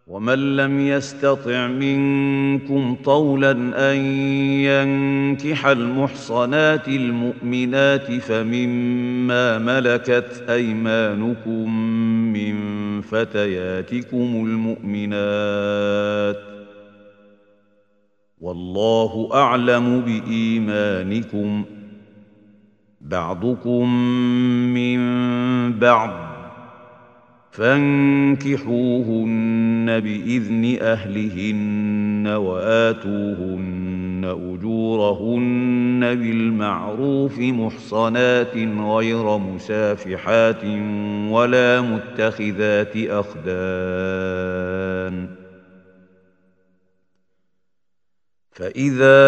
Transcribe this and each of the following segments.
ومن لم يستطع منكم طولا ان ينكح المحصنات المؤمنات فمما ملكت ايمانكم من فتياتكم المؤمنات والله اعلم بايمانكم بعضكم من بعض فانكحوهن باذن اهلهن واتوهن اجورهن بالمعروف محصنات غير مسافحات ولا متخذات اخدان فاذا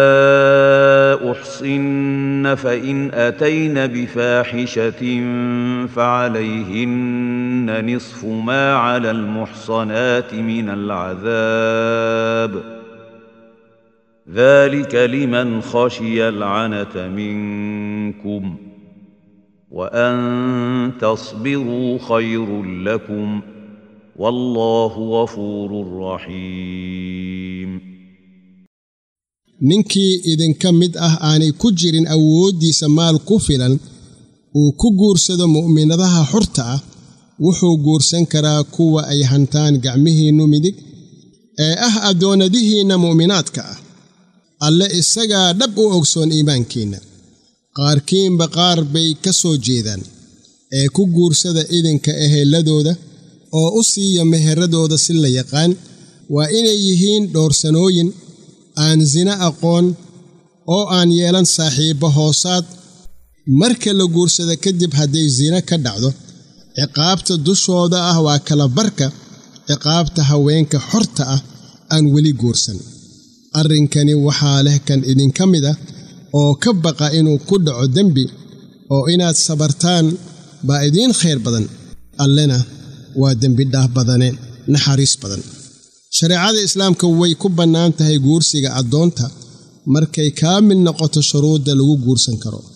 احصن فان اتين بفاحشه فعليهن نصف ما على المحصنات من العذاب ذلك لمن خشي العنه منكم وان تصبروا خير لكم والله غفور رحيم ninkii idinka mid ah aanay ku jirin awooddiisa maal ku filan uu ku guursado mu'minadaha xurta ah wuxuu guursan karaa kuwa ay hantaan gacmihiinnu midig ee ah addoonnadihiinna mu'minaadka ah alle isagaa dhab u ogsoon iimaankiinna qaarkiinba qaar bay ka soo jeedaan ee ku guursada idinka ehelladooda oo u siiya meheradooda si la yaqaan waa inay yihiin dhowrsanooyin aan sina aqoon oo aan yeelan saaxiibbo hoosaad marka la guursada kadib hadday sina ka dhacdo ciqaabta dushooda ah waa kala barka ciqaabta haweenka xorta ah aan weli guursan arrinkani waxaa leh kan idinka mid ah oo ka baqa inuu ku dhaco dembi oo inaad sabartaan baa idiin khayr badan allena waa dembi dhaaf badane naxariis badan shareecada islaamka way ku bannaan tahay guursiga addoonta markay kaamil noqoto shuruudda lagu guursan karo